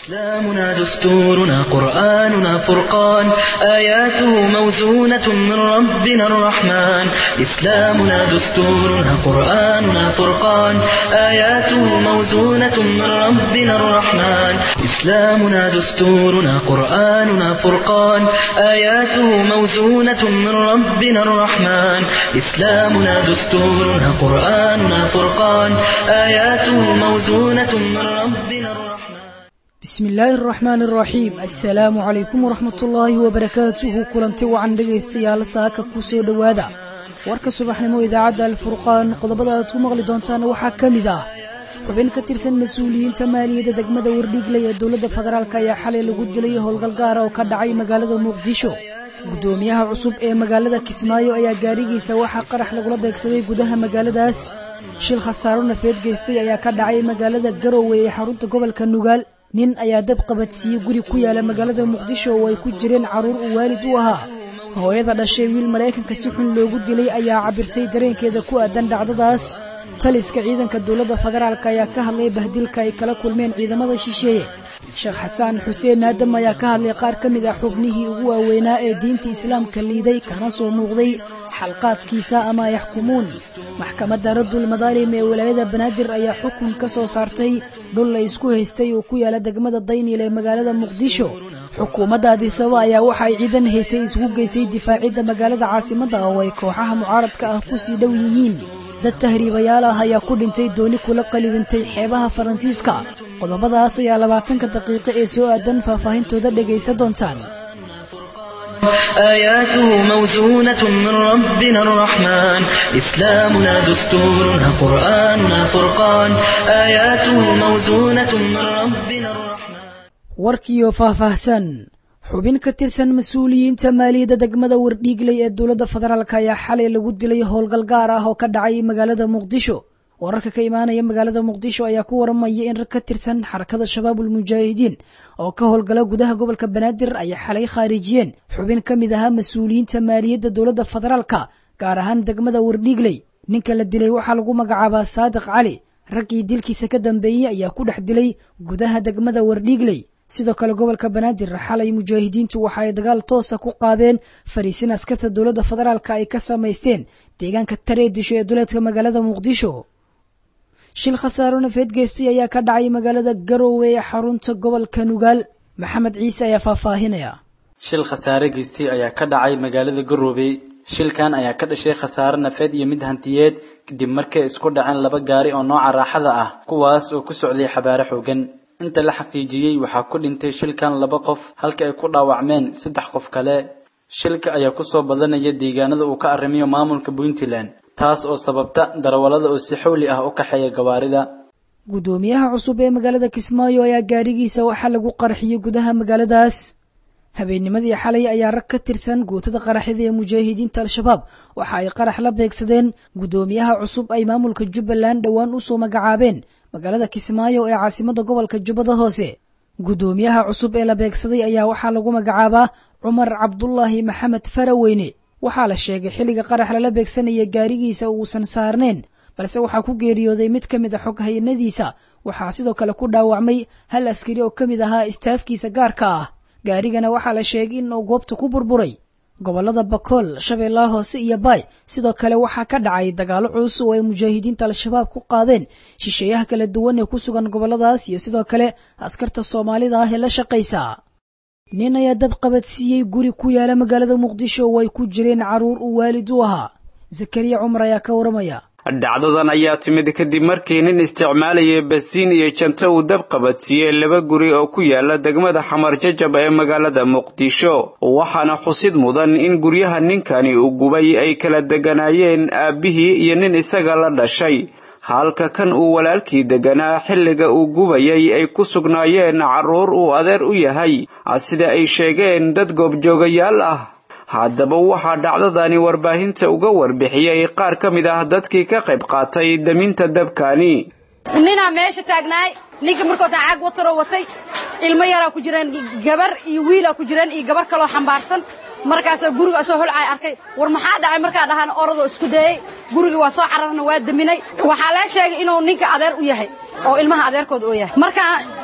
إسلامنا دستورنا قرآننا فرقان آياته موزونة من ربنا الرحمن إسلامنا دستورنا قرآننا فرقان آياته موزونة من ربنا الرحمن إسلامنا دستورنا قرآننا فرقان آياته موزونة من ربنا الرحمن إسلامنا دستورنا قرآننا فرقان آياته موزونة من ربنا الرحمن bismi illaahi araxmaan araxiim assalaamu calaykum waraxmatullaahi wabarakaatuhu kulanti wacan dhegaystayaal saaka ku soo dhowaada warka subaxnimo idaacadda alfurqaan qodobada aad ku maqli doontaan waxaa ka mid ah xubin ka tirsan mas-uuliyiinta maaliyadda degmada wardhiigley ee dowladda federaalk ayaa xalay lagu dilay howlgal gaara oo ka dhacay magaalada muqdisho guddoomiyaha cusub ee magaalada kismaayo ayaa gaarigiisa waxaa qarax lagula beegsaday gudaha magaaladaas shil khasaaro nafeed geystay ayaa ka dhacay magaalada garowe ee xarunta gobolka nugaal nin ayaa dab qabadsiiyey guri ku yaala magaalada muqdisho oo ay ku jireen carruur uu waalid u ahaa hooyada dhashay wiil maraykanka si xun loogu dilay ayaa cabirtay dareenkeeda ku aadan dhacdadaas taliska ciidanka dowladda federaalk ayaa ka hadlay bahdilka ay kala kulmeen ciidamada shisheeye sheekh xasaan xuseen aadam ayaa ka hadlay qaar ka mid ah xubnihii ugu waaweynaa ee diinta islaamka liiday kana soo muuqday xalqaadkiisa ama yaxkumuun maxkamadda raddul madaalim ee walaayada banaadir ayaa xukun ka soo saartay dhul la isku haystay oo ku yaala degmada daynil ee magaalada muqdisho xukuumadda adisaba ayaa waxa ay ciidan haysay isugu geysay difaacidda magaalada caasimadda oo ay kooxaha mucaaradka ah ku sii dhow yihiin dad tahriibayaal ah ayaa ku dhintay dooni kula qalibintay xeebaha faransiiska qodobadaas ayaa labaatanka daqiiqo ee soo aadan faahfaahintooda dhegaysa doontaan آياته موزونة من ربنا الرحمن إسلامنا دستورنا قرآننا فرقان آياته موزونة من ربنا الرحمن warkiiyo faahfaahsan xubin ka tirsan mas-uuliyiinta maaliyadda degmada wardhiigley ee dowladda federaalk ayaa xalay lagu dilay howlgal gaar ah oo ka dhacay magaalada muqdisho wararka ka imaanaya magaalada muqdisho ayaa ku waramaya in rag ka tirsan xarakada shabaabul mujaahidiin oo ka howlgala gudaha gobolka banaadir ay xalay khaarijiyeen xubin ka mid ahaa mas-uuliyiinta maaliyadda dowladda federaalka gaar ahaan degmada wardhiigley ninka la dilay waxaa lagu magacaabaa saadiq cali raggii dilkiisa ka dambeeyey ayaa ku dhex dilay gudaha degmada wardhiigley sidoo kale gobolka banaadir xalay mujaahidiintu waxa ay dagaal toosa ku qaadeen fariisin askarta dowladda federaalka ay ka samaysteen deegaanka tareedisho ee duleedka magaalada muqdisho shil khasaaro nafeed geystay ayaa ka dhacay magaalada garowe ee xarunta gobolka nugaal maxamed ciise ayaa faahfaahinaya shil khasaare geystay ayaa ka dhacay magaalada garowe shilkan ayaa ka dhashay khasaare nafeed iyo mid hantiyeed kadib markay isku dhaceen laba gaari oo nooca raaxada ah kuwaas oo ku socday xabaare xoogan inta la xaqiijiyey waxaa ku dhintay shilkan laba qof halka ay ku dhaawacmeen saddex qof kale shilka ayaa kusoo badanaya deegaanada uu ka arrimiyo maamulka puntland taas oo sababta darawallada oo si xawli ah u kaxeeya gawaarida guddoomiyaha cusub ee magaalada kismaayo ayaa gaarigiisa waxaa lagu qarxiyey gudaha magaaladaas habeennimadii xalay ayaa rag ka tirsan guutada qaraxyada ee mujaahidiinta al-shabaab waxa ay qarax la beegsadeen guddoomiyaha cusub ay maamulka jubbaland dhowaan usoo magacaabeen magaalada kismaayo ee caasimadda gobolka jubbada hoose guddoomiyaha cusub ee la beegsaday ayaa waxaa lagu magacaabaa cumar cabdulaahi maxamed faraweyne waxaa la sheegay xilliga qarax lala beegsanaya gaarigiisa uusan saarnayn balse waxaa ku geeriyooday mid ka mid a xog hayanadiisa waxaa sidoo kale ku dhaawacmay hal askari oo ka mid ahaa istaafkiisa gaarka ah gaarigana waxaa la sheegay in uu goobta ku burburay gobollada bakool shabeellaha hoose iyo baay sidoo kale waxaa ka dhacay dagaallo culus oo ay mujaahidiinta al-shabaab ku qaadeen shisheeyaha kala duwan ee ku sugan gobolladaas iyo sidoo kale askarta soomaalida ah ee la shaqaysa nin ayaa dab qabadsiiyey guri ku yaala magaalada muqdisho oo ay ku jireen carruur uu waalid u ahaa zakariya cumar ayaa ka waramaya dhacdadan ayaa timid kadib markii nin isticmaalayay basiin iyo janto uu dab qabadsiiyey laba guri oo ku yaala degmada xamar jajab ee magaalada muqdisho waxaana xusid mudan in guryaha ninkani uu gubay ay kala deganaayeen aabbihii iyo nin isaga la dhashay halka kan uu walaalkii deganaa xilliga uu gubayay ay ku sugnaayeen carruur uu adeer u yahay sida ay sheegeen dad goobjoogayaal ah haddaba waxaa dhacdadani warbaahinta uga warbixiyey qaar ka mid ah dadkii ka qayb qaatay daminta dabkani ninaa meesha taagnaay ninka markoota caag wataroo watay ilmo yaraa ku jireen gabar iyo wiilaa ku jireen iyo gabar kaloo xambaarsan markaasaa guriga asoo holcaay arkay war maxaa dhacay markaa dhahaan oradoo isku dayey gurigii waa soo cararna waa daminay waxaa lee sheegay inuu ninka adeer u yahay oo ilmaha adeerkooda oo yahay markaa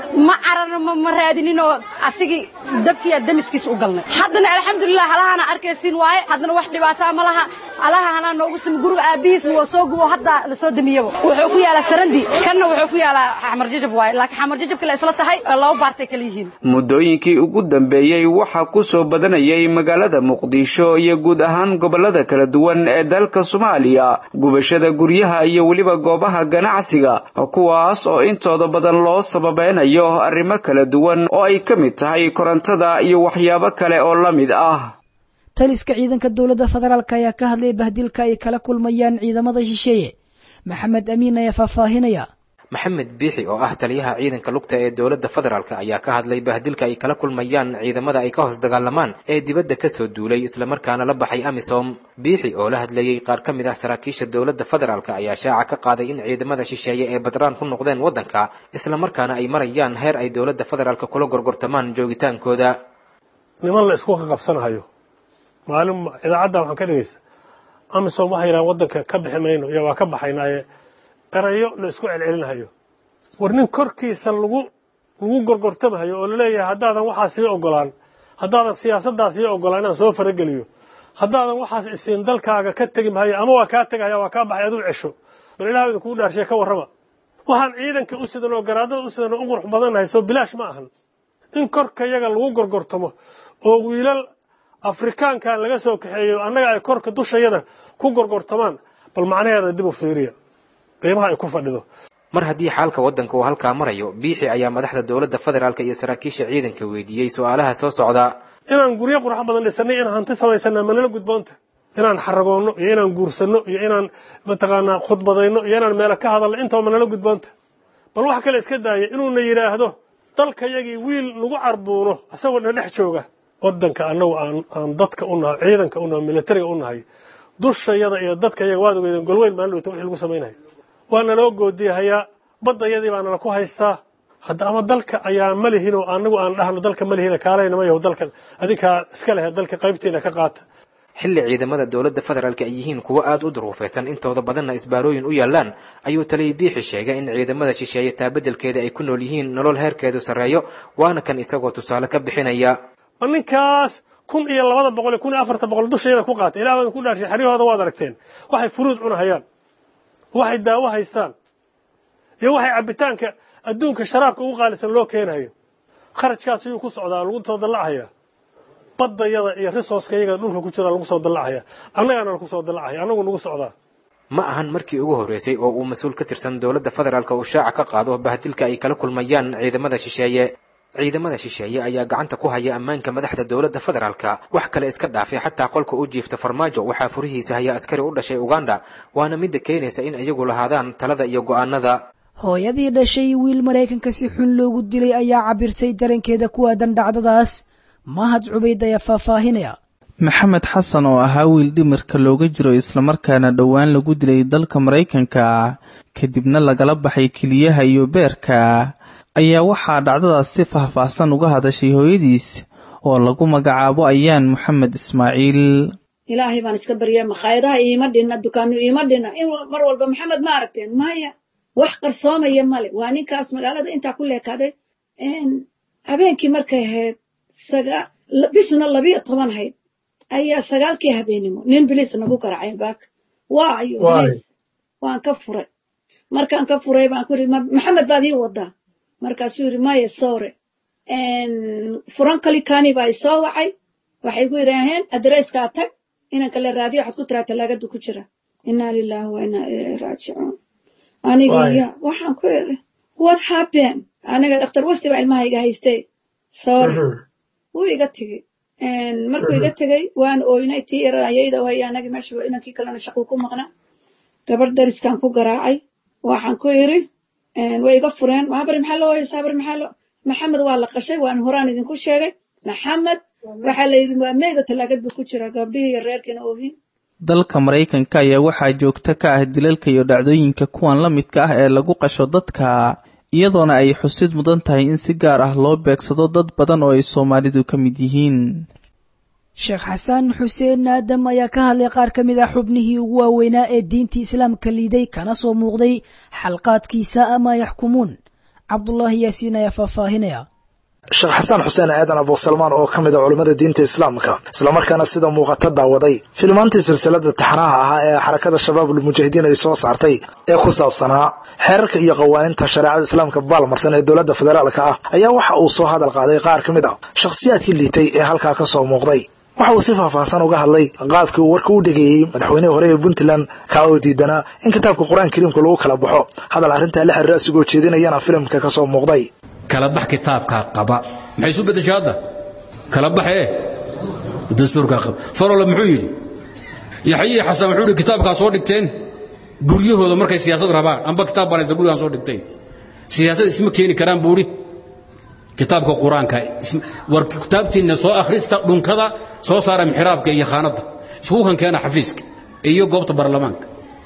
ma cararno ma ma raadinin oo asigii dabkiiya damiskiis u galnay haddana alxamdulilah halahana arkaysiin waaye haddana wax dhibaataa ma laha alaha hanaa noogu simi guriga aabihiisna waa soo gubo hadda lasoo damiyaba wuxuu ku yaalaa sarandi kanna wuxuu ku yaalaa xamar jajab waaye laakiin xamar jajabka la isla tahay laba baartay kala yihiin muddooyinkii ugu dambeeyey waxaa ku soo badanayay magaalada muqdisho iyo guud ahaan gobollada kala duwan ee dalka soomaaliya gubashada guryaha iyo weliba goobaha ganacsiga kuwaas oo intooda badan loo sababeynayo arrimo kala duwan oo ay ka mid tahay korontada iyo waxyaabo kale oo la mid ah taliska ciidanka dowladda federaalk ayaa ka hadlay bahdilka ay kala kulmayaan ciidamada shisheeye maxamed amiin ayaa faahfaahinaya maxamed biixi oo ah taliyaha ciidanka lugta ee dowladda federaalk ayaa ka hadlay bahdilka ay kala kulmayaan ciidamada ay ka hoos dagaalamaan ee dibadda kasoo duulay islamarkaana la baxay amisom biixi oo la hadlayey qaar ka mid ah saraakiisha dowladda federaalk ayaa shaaca ka qaaday in ciidamada shisheeye ee badraan ku noqdeen waddanka islamarkaana ay marayaan heer ay dowladda federaalk kula gorgortamaan joogitaankooda niman la isku qabsanahayo maalin idaacadda waxaan ka dhegeysta amisom waxay yidhahan waddanka ka bixi mayno iyo waa ka baxaynaaye erayo la isku celcelinahayo war nin korkiisa lagu lagu gorgortamahayo oo laleeyahay haddaadan waxaas sii ogolaan haddaadan siyaasaddaas sii ogolaan inaan soo farageliyo haddaadan waxaas isiin dalkaaga ka tegi mahayo ama waa kaa tegahaya waa kaa baxay aduu cesho bal ilaah idinkugu dhaarshiye ka warrama waxaan ciidanka u sidan oo garaadada u sidan oo u qurux badannahay soo bilaash ma ahan in korka yaga lagu gorgortamo oo wiilal afrikaanka laga soo kaxeeyo annaga ay korka dushayada ku gorgortamaan bal macnaheeda dib u fiiriya qiimaha ay ku fadhido mar haddii xaalka waddanka uu halkaa marayo biixi ayaa madaxda dowladda federaalk iyo saraakiisha ciidanka weydiiyey su-aalaha soo socda inaan guryo qurux badan dhisanay inaan hanti samaysana manala gudboonta inaan xaragoonno iyo inaan guursanno iyo inaan mataqaanaa khudbadayno iyo inaan meelo ka hadalno intaba manala gudboonta bal wax kale iska daaya inuuna yidhaahdo dalkayagii wiil nagu carbuuno isagoo na dhex jooga waddanka annagu aan aan dadka u nahay ciidanka u nahay militariga u nahay dushayada iyo dadka yaga waad ogeydeen golweyn maalin dhowta wixii lagu samaynayo waa naloo goodiyahayaa baddayadii baa nala ku haystaa hadda ama dalka ayaa ma lihinoo anagu aan dhahno dalka ma lihina kaalayna ma yaho dalkan adinkaa iska lehe dalka qaybtiina ka qaata xilli ciidamada dowladda federaalk ay yihiin kuwo aada u duruufaysan intooda badanna isbaarooyin u yaallaan ayuu taliya biixi sheegay in ciidamada shisheeye taabedelkeeda ay ku nool yihiin nolol heerkeedu sarreeyo waana kan isagoo tusaale ka bixinaya ma ninkaas kun iyo labada boqol iyo kun iyo afarta boqol dushayada ku qaatay ilaah baan ku dhaarshay xeryahooda waad aragteen waxay furuud cunahayaan waxay daawo haystaan iyo waxay cabitaanka adduunka sharaabka ugu qaalisan loo keenayo kharajkaas ayuu ku socdaa lagu soo dallacayaa baddayada iyo risooska iyaga dhulka ku jira lagu soo dallacaya annagaana lagu soo dallacaya annagu nagu socdaa ma ahan markii ugu horreysay oo uu mas-uul ka tirsan dowladda federaalk uu shaaca ka qaado bahdilka ay kala kulmayaan ciidamada shisheeye ciidamada shisheeye ayaa gacanta ku haya ammaanka madaxda dowladda federaalka wax kale iska dhaafay xataa qolka u jiifta farmaajo waxaa furihiisa haya askari u dhashay uganda waana midda keenaysa in iyagu lahaadaan talada iyo go'aanada hooyadii dhashay wiil maraykanka si xun loogu dilay ayaa cabirtay darankeeda ku aadan dhacdadaas mahad cubayd ayaa faahfaahinaya maxamed xasan oo ahaa wiil dhimirka looga jiro islamarkaana dhowaan lagu dilay dalka maraykanka kadibna lagala baxay keliyaha iyo beerka ayaa waxaa dhacdadaas si faahfaahsan uga hadashay hooyadiis oo lagu magacaabo ayaan maxamed ismaaciil ilaahay baan iska barya makhaayadaha iima dhinna dukaanu iima dhinna in mar walba maxamed ma aragteen maya wax qarsoomaya male waa ninkaas magaalada intaa ku leekaaday habeenkii markay ahayd bishuna labiyo toban hayd ayaa sagaalkii habeenimo nin bilis nagu garaacay baak waayo bilis waan ka furay markaan ka furay baan ku iri maxamed baad ii wadaa markaasuu yidhi maya sore furan kalikani baa isoo wacay waxay ku yidhaaheen adreskaa tag inanka la raadiyo waxaad ku tiraa talaagadu ku jira inaa lilahi wa inaa ilayhi raajicuun aniga ya waxaan ku iri what happen aniga dhakhtar wasti baa ilmahayga haystay sore wuu iga tegey markuu iga tegey waan ooynay tii yarayayda hay anagi meesha inankii kalena shaquu ku maqnaa gabar dariskan ku garaacay waxaan ku iri way iga fureen habari maxaa loo haysaa habari maxaa loo maxamed waa la qashay waan horaan idinku sheegay maxamed waxaa layidhi waa meyda talaagad buu ku jiraa gabdhihii iyo reerkiina oohin dalka maraykanka ayaa waxaa joogto ka ah dilalka iyo dhacdooyinka kuwan la midka ah ee lagu qasho dadka iyadoona ay xusid mudan tahay in si gaar ah loo beegsado dad badan oo ay soomaalidu ka mid yihiin sheekh xasan xuseen aadam ayaa ka hadlay qaar ka mid ah xubnihii ugu waaweynaa ee diintii islaamka liiday kana soo muuqday xalqaadkiisa ama yaxkumuun cabdulaahi yaasiin ayaa faahfaahinaya sheekh xasan xuseen aadan abuusalmaan oo ka mid a culimmada diinta islaamka islamarkaana sida muuqata daawaday filmaantii silsilada taxanaha ahaa ee xarakada shabaabul mujaahidiin ay soo saartay ee ku saabsanaa xeerarka iyo qawaaninta shareecada islaamka baalmarsan ee dowladda federaalka ah ayaa waxa uu soo hadal qaaday qaar ka mid a shakhsiyaadkii liitay ee halkaa ka soo muuqday waxa uu si faahfaahsan uga hadlay qaabkii uu warka u dhegeeyey madaxweynihii hore ee puntland kaa oo diidanaa in kitaabka qur-aan kariimka lagu kala baxo hadal arrintaa la xiriira asigoo jeedinayana filimka ka soo muuqday kala bax kitaabkaa qaba maxay isu beddeshay hadda kala baxee dastuurkaa qaba farolle muxuu yidhi yaxyihi xasan wuxuu yidhi kitaabkaa soo dhigteen guryahooda markay siyaasad rabaan amba kitaab baan haysta gurigaan soo dhigteen siyaasad isma keeni karaan buu idhi kitaabka qur-aanka war kitaabtiinna soo akhrista dhunkada soo saara mixraabka iyo khaanadda isku kan keena xafiiska iyo goobta baarlamaanka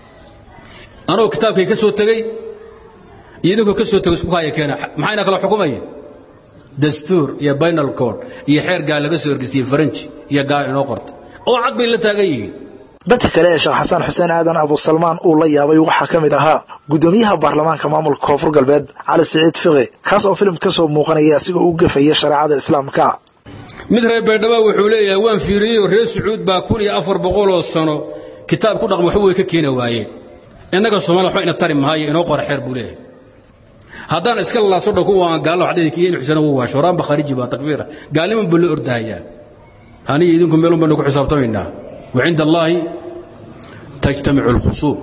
anoo kitaabkay ka soo tegey iyo idinkoo ka soo tegey isku haya keena maxayna kala xukumaya dastuur iyo bainal code iyo xeer gaal laga soo ergistiyey faranji iyo gaal inoo qorta oo cad bay la taagan yihiin dadka kale ee sheekh xasan xuseen aadan abuusalmaan uu la yaabay waxaa ka mid ahaa guddoomiyaha baarlamaanka maamulka koonfur galbeed cali siciid fiqi kaas oo filim ka soo muuqanaya asigoo u gafaya shareecada islaamka mid reer baydhaba wuxuu leeyahay waan fiiriyeyoo reer sacuud baa kun iyo afar boqoloo sano kitaab ku dhaqma waxba way ka keeni waayeen innaga soomaliya waxba ina tari maayo inoo qora xeer buu leeyahay haddaan iska lalaabso dhan kuwa aan gaallo waxdhidi kiyo in xusana wuu waasho horaanba khariji baa takfiira gaalniman buu la ordahayaa aniga idinku meelun baynu ku xisaabtamaynaa وعند الله تجتمع الخصوم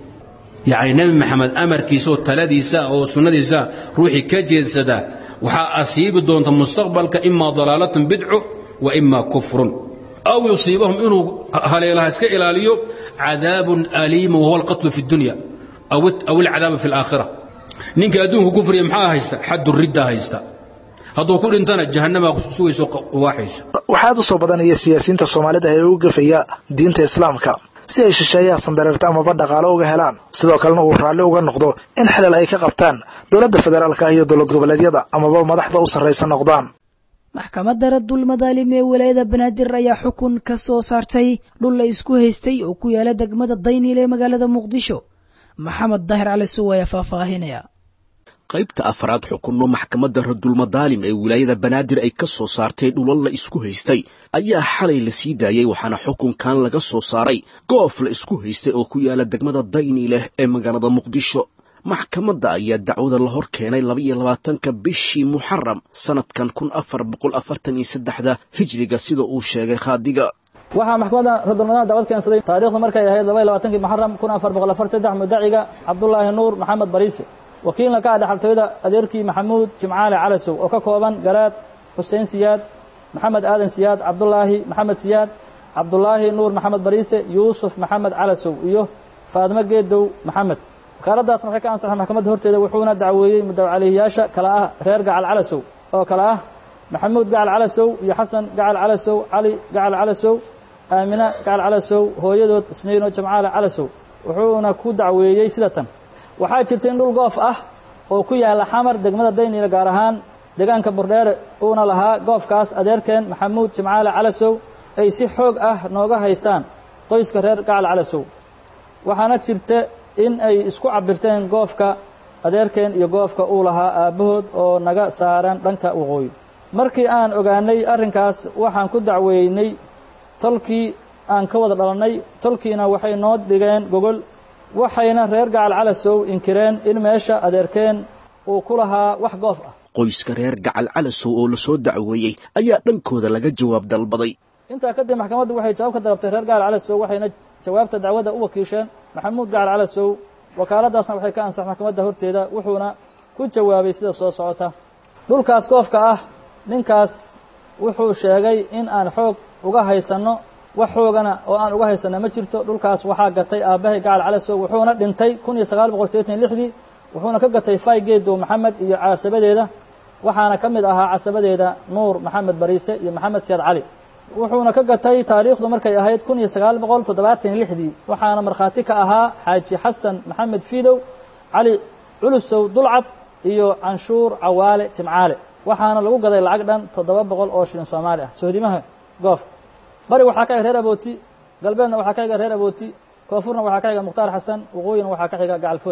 يعني نبي محمد أمر كيسو تلديسا أو سنديسا روحي كجيسدا وحا أصيب دونت مستقبلك إما ضلالة بدع وإما كفر أو يصيبهم إنه هليلها اسك إلاليو عذاب أليم وهو القتل في الدنيا أو أو العذاب في الآخرة نينك أدونك كفر يمحا هيستا حد الردة هيستا hadduu ku dhintana jahannama sugayso quwaaxaysa waxaad u soo badanaya siyaasiyiinta soomaalida ee u gafaya diinta islaamka si ay shisheeyaha sandareerta amaba dhaqaalo uga helaan sidoo kalena uu raalli uga noqdo in xilal ay ka qabtaan dowladda federaalka iyo dowlad goboleedyada amaba madaxda u sarraysa noqdaan maxkamadda raddul madaalim ee walaayada banaadir ayaa xukun ka soo saartay dhul la isku haystay oo ku yaala degmada dayniil ee magaalada muqdisho maxamed daahir cali suw ayaa faahfaahinaya qaybta afraad xukunno maxkamadda radulmadaalim ee wilaayada banaadir ay ka soo saartay dhulal la isku haystay ayaa xalay la sii daayey waxaana xukunkan laga soo saaray goof la isku haystay oo ku yaala degmada dayni leh ee magaalada muqdisho maxkamadda ayaa dacwada la hor keenay labaiyo labaatanka bishii muxaram sannadkan kun afar boqol afartan iyo saddexda hijriga sida uu sheegay khaadiga waxaa maxkamadda radulmadaalim dacwad keensaday taariikhdu markay ahayd labaiyo labaatankii muxaram kun afar boqol afar saddex mudaciga cabdulaahi nuur maxamed bariise wakiilna ka ah dhexaltooyada adeerkii maxamuud jimcaale calasow oo ka kooban garaad xuseen siyaad maxamed aadan siyaad cabdulaahi maxamed siyaad cabdulaahi nuur maxamed bariise yuusuf maxamed calasow iyo faadmo geedow maxamed wakaaladdaasna waxay ka ansaxay maxkamadda horteeda wuxuuna dacweeyey mudaw calihiyaasha kala ah reer gacal calasow oo kale ah maxamuud gacal calasow iyo xasan gacal calasow cali gacal calasow aamina gacal calasow hooyadood isniino jimcaale calasow wuxuuna ku dacweeyey sida tan waxaa jirta in dhul goof ah oo ku yaalla xamar degmada dayniila gaar ahaan deegaanka burdheere uuna lahaa goofkaas adeerkeen maxamuud jimcaale calasow ay si xoog ah nooga haystaan qoyska reer gacal calasow waxaana jirta in ay isku cabirteen goofka adeerkeen iyo goofka uu lahaa aabbahood oo naga saaran dhanka waqooyi markii aan ogaanay arrinkaas waxaan ku dacweynay tolkii aan ka wada dhalannay tolkiina waxay noo dhigeen gogol waxayna reer gacal calasow inkireen in meesha adeerkeen uu ku lahaa wax goof ah qoyska reer gacal calasow oo la soo dacweeyey ayaa dhankooda laga jawaab dalbaday intaa kadib maxkamaddu waxay jawaab ka dalabtay reer gacal calasow waxayna jawaabta dacwadda u wakiisheen maxamuud gacal calasow wakaaladdaasna waxay ka ansax maxkamadda horteeda wuxuuna ku jawaabay sida soo socota dhulkaas goofka ah ninkaas wuxuu sheegay in aan xoog uga haysanno wax xoogana oo aan uga haysanna ma jirto dhulkaas waxaa gatay aabbahay gacal calasow wuxuuna dhintay kun iyo sagaal boqol sideetan lixdii wuxuuna ka gatay fay geedow maxamed iyo casabadeeda waxaana ka mid ahaa casabadeeda nuur maxamed bariise iyo maxamed siyaad cali wuxuuna ka gatay taariikhdu markay ahayd kun iyo sagaal boqol toddobaatan iyo lixdii waxaana markhaati ka ahaa xaaji xasan maxamed fiidow cali culusow dulcad iyo canshuur cawaale jimcaale waxaana lagu gaday lacag dhan toddoba boqol oo shilin soomaali ah sohdimaha goofka bari waxaa ka xiga reer abooti galbeedna waxaa ka xiga reer abooti koonfurna waxaa ka xiga mukhtaar xasan waqooyina waxaa ka xiga gacalfood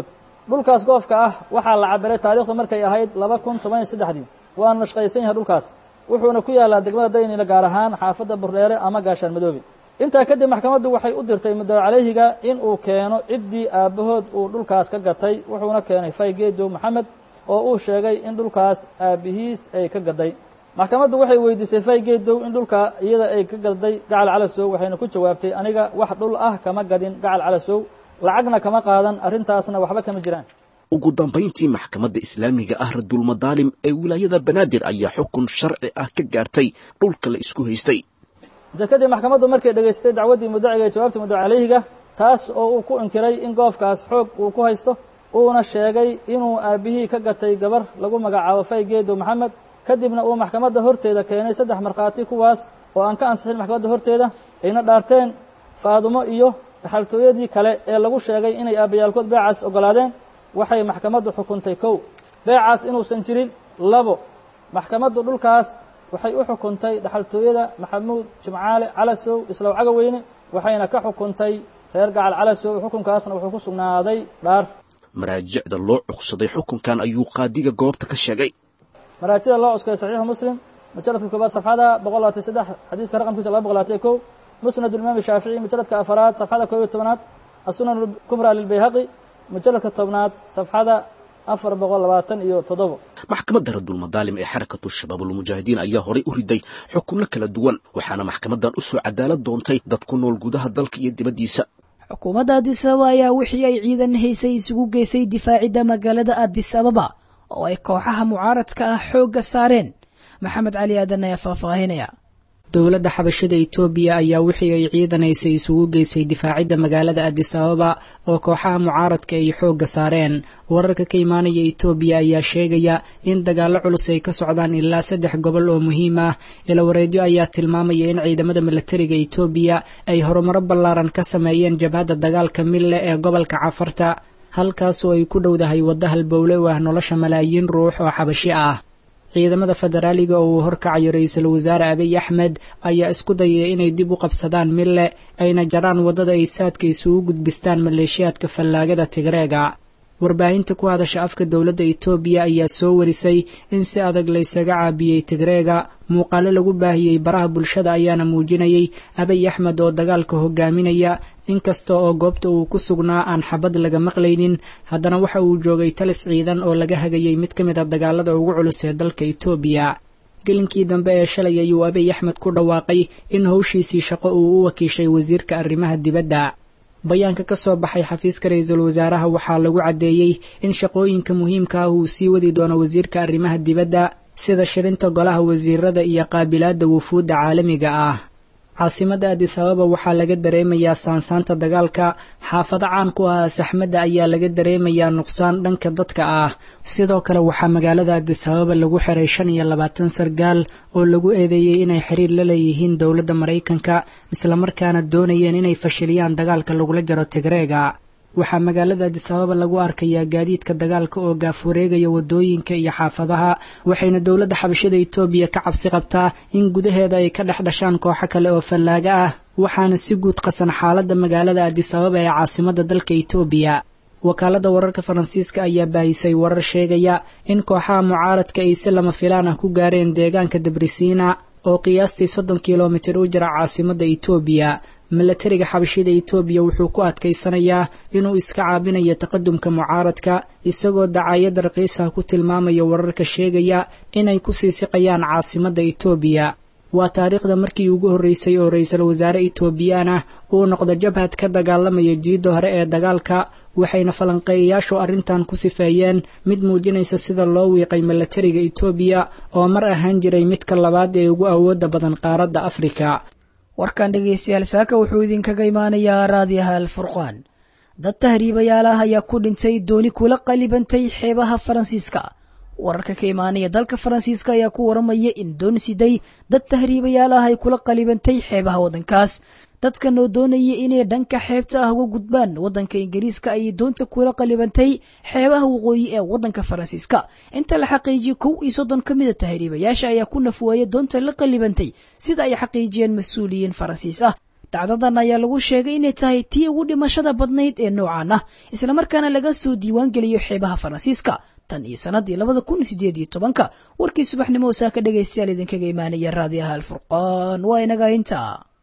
dhulkaas goofka ah waxaa la cabiray taariikhdu markay ahayd laba kun toban iyo saddexdii waana nashqaysan yahay dhulkaas wuxuuna ku yaallaa degmada daynile gaar ahaan xaafadda burdheere ama gaashaan madoobe intaa kadib maxkamaddu waxay u dirtay muddo calayhiga in uu keeno ciddii aabbahood uu dhulkaas ka gatay wuxuuna keenay faygeedow maxamed oo uu sheegay in dhulkaas aabbihiis ay ka gaday maxkamaddu waxay weydiisay faygeedow in dhulka iyada ay ka gaday gacal calasow waxayna ku jawaabtay aniga wax dhul ah kama gadin gacal calasow lacagna kama qaadan arrintaasna waxba kama jiraan ugu dambayntii maxkamadda islaamiga ah radulmadaalim ee wilaayada banaadir ayaa xukun sharci ah ka gaartay dhulka la isku haystay inta kadib maxkamaddu markay dhegaystay dacwaddii mudaciga ee jawaabta muddo calayhiga taas oo uu ku inkiray in goofkaas xoog uu ku haysto uuna sheegay inuu aabbihii ka gatay gabar lagu magacaabo faygeedow maxamed kadibna uu maxkamadda horteeda keenay saddex markhaati kuwaas oo aan ka ansixin maxkamadda horteeda ayna dhaarteen faadumo iyo dhaxaltooyadii kale ee lagu sheegay inay aabbayaalkood beecaas oggolaadeen waxay maxkamaddu xukuntay kow beecaas inuusan jirin labo maxkamaddu dhulkaas waxay u xukuntay dhaxaltooyada maxamuud jimcaale calasow islaw cagaweyne waxayna ka xukuntay reer gacal calasow xukunkaasna wuxuu ku sugnaaday dhaar maraajicda loo cugsaday xukunkan ayuu qaadiga goobta ka sheegay maraajida loo cuskaday saxiixu muslim mujaladka koobaad safxada boqol labaatan saddex xadiiska raqamkiisa laba boqol labaatan kow musnad imaam shaafici mujaladka afaraad safxada koob iyo tobanaad asunan kubra lilbayhaqi mujaladka tobnaad safxada afar boqol labaatan iyo toddobo maxkamadda radulmadaalim ee xarakatu shabaabulmujaahidiin ayaa horay u riday xukunno kala duwan waxaana maxkamaddan u soo cadaalad doontay dad ku nool gudaha dalka iyo dibaddiisa xukuumadda addis ababa ayaa wixii ay ciidan haysay isugu geysay difaacidda magaalada addis ababa oo ay kooxaha mucaaradka ah xoogga saareen maxamed cali aadan ayaa faahfaahinaya dowladda xabashada etoobiya ayaa wixii ay ciidanaysay isugu geysay difaacidda magaalada addis ababa oo kooxaha mucaaradka ay xoogga saareen wararka ka imaanaya etoobiya ayaa sheegaya in dagaallo culus ay ka socdaan ilaa saddex gobol oo muhiim ah ilawareedyo ayaa tilmaamaya in ciidamada milatariga etoobiya ay horumaro ballaaran ka sameeyeen jabhadda dagaalka mille ee gobolka cafarta halkaasoo ay ku dhowdahay wadda halbowle u ah nolosha malaayiin ruux oo xabashi ah ciidamada federaaliga oo uu horkacayo ra-iisul wasaare abiy axmed ayaa isku dayaya inay dib u qabsadaan mille ayna jaraan waddada ay saadka isugu gudbistaan maleeshiyaadka fallaagada tigreega warbaahinta ku hadasha afka dowladda etoobiya ayaa soo warisay in si adag laysaga caabiyey tigreega muuqaalo lagu baahiyey baraha bulshada ayaana muujinayay abiy axmed oo dagaalka hogaaminaya inkasta oo goobta uu ku sugnaa aan xabad laga maqlaynin haddana waxa uu joogay talis ciidan oo laga hagayay mid ka mid a dagaalada ugu culus ee dalka etoobiya gelinkii dambe ee shalay ayuu abiy axmed ku dhawaaqay in howshiisii shaqo uu u wakiishay wasiirka arrimaha dibadda bayaanka ka soo baxay xafiiska ra-iisul wasaaraha waxaa lagu caddeeyey in shaqooyinka muhiimka ah uu sii wadi doono wasiirka arrimaha dibadda sida shirinta golaha wasiirada iyo qaabilaadda wufuudda caalamiga ah caasimadda addis ababa waxaa laga dareemayaa saansaanta dagaalka xaafado caan ku ah saxmadda ayaa laga dareemayaa nuqsaan dhanka dadka ah sidoo kale waxaa magaalada addis ababa lagu xiray shan iyo labaatan sargaal oo lagu eedeeyey inay xiriir la leeyihiin dowladda maraykanka islamarkaana doonayeen inay fashiliyaan dagaalka lagula jaro tigreega waxaa magaalada addis ababa lagu arkayaa gaadiidka dagaalka oo gaaf wareegaya waddooyinka iyo xaafadaha waxayna dowladda xabashada etoobiya ka cabsi qabtaa in gudaheeda ay ka dhex dhashaan kooxo kale oo fallaaga ah waxaana si guud qasan xaaladda magaalada addis ababa ee caasimadda dalka etoobiya wakaaladda wararka faransiiska ayaa baahisay warar sheegaya in kooxaha mucaaradka ay si lama filaan ah ku gaareen deegaanka dabrisiina oo qiyaastii soddon kilomitir u jira caasimadda etoobiya milatariga xabashida etoobiya wuxuu ku adkaysanayaa inuu iska caabinayo taqadumka mucaaradka isagoo dacaayadda raqiisah ku tilmaamaya wararka sheegaya inay ku sii siqayaan caasimadda etoobiya waa taariikhda markii ugu horreysay oo ra-iisul wasaare etoobiyaan ah uu noqdo jabhad ka dagaalamaya jiidda hore ee dagaalka waxayna falanqeeyayaashu arrintan ku sifeeyeen mid muujinaysa sida loo wiiqay milatariga etoobiya oo mar ahaan jiray midka labaad ee ugu awoodda badan qaaradda afrika warkan dhegaystayaal saaka wuxuu idinkaga imaanayaa raadiyaha alfurqaan dad tahriibayaal ah ayaa ku dhintay dooni kula qalibantay xeebaha faransiiska wararka ka imaanaya dalka faransiiska ayaa ku waramaya in doon siday dad tahriibayaal ah ay kula qalibantay xeebaha waddankaas dadkan oo doonaya inay dhanka xeebta ah uga gudbaan waddanka ingiriiska ayay doonta kula qalibantay xeebaha waqooyi ee waddanka faransiiska inta la xaqiijiyey kow iyo soddon ka mida tahriibayaasha ayaa ku nafwaaya doonta la qalibantay sida ay xaqiijiyeen mas-uuliyiin faransiis ah dhacdadan ayaa lagu sheegay inay tahay tii ugu dhimashada badnayd ee noocan ah islamarkaana laga soo diiwaan geliyo xeebaha faransiiska tan iyo sannaddii labada kun sideed iyo tobanka warkii subaxnimo saa ka dhegaystayaal idinkaga imaanaya raadiyaha alfurqaan waa inaga intaa